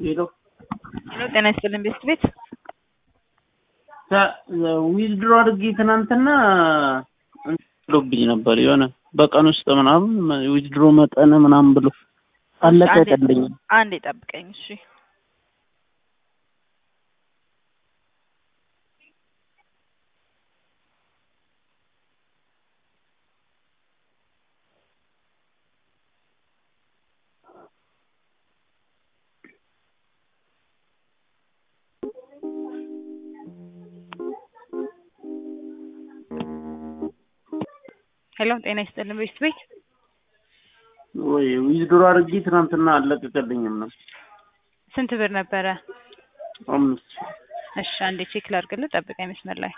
ሄሎ ሄሎ ጤና ይስጥልን ቤስት ቤት ዊዝድሮ አድርጌ ትናንትና ብሎብኝ ነበር የሆነ በቀን ውስጥ ምናምን ዊዝድሮ መጠን ምናምን ብሎ አለቀቀልኝ። አንዴ ጠብቀኝ እሺ ሄሎ ጤና ይስጥልን ቤስት ቤት ወይ ዊዝድሮ አድርጌ ትናንትና አለቀቀልኝም ነው ስንት ብር ነበረ? አምስት እሺ አንዴ ቼክ ላድርግልህ፣ ጠብቀኝ መስመር ላይ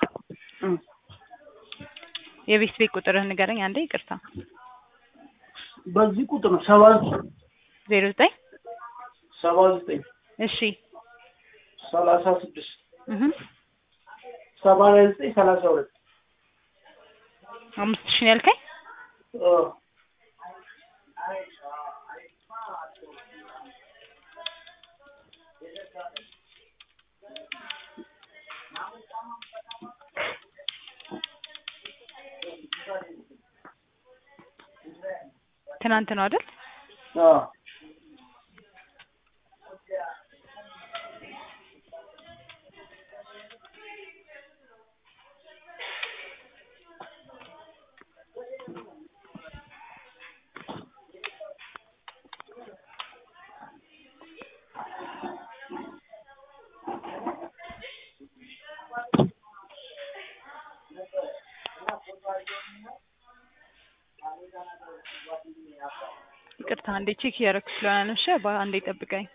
የቤስት ቤት ቁጥርህን ንገረኝ አንዴ። ይቅርታ በዚህ ቁጥር ነው ሰባ ዜሮ ዘጠኝ ሰባ ዘጠኝ እሺ ሰላሳ ስድስት እህ ሰማንያ ዘጠኝ ሰላሳ ሁለት አምስት ሺህ ነው ያልከኝ? ትናንት ነው አይደል? ይቅርታ አንዴ ቼክ እያደረኩ ስለሆነ ነው። እሺ አንዴ ጠብቀኝ።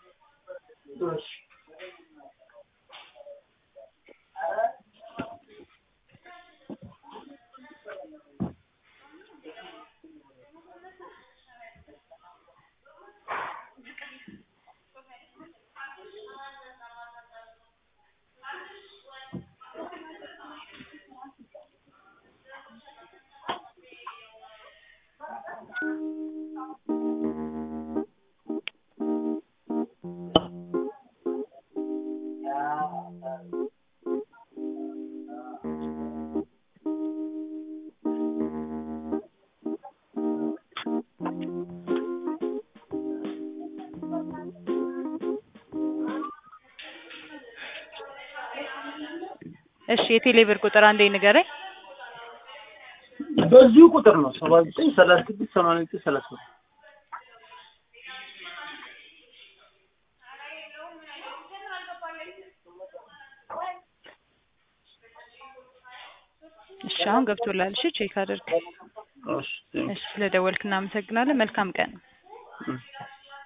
እሺ የቴሌ ብር ቁጥር አንዴ ንገረኝ። በዚሁ ቁጥር ነው ሰባ ዘጠኝ ሰላሳ ስድስት ሰማንያ ዘጠኝ ሰላሳ ሁለት እሺ አሁን ገብቶላል። እሺ ቼክ አድርግ። እሺ እሺ ስለደወልክ እናመሰግናለን። መልካም ቀን። እሺ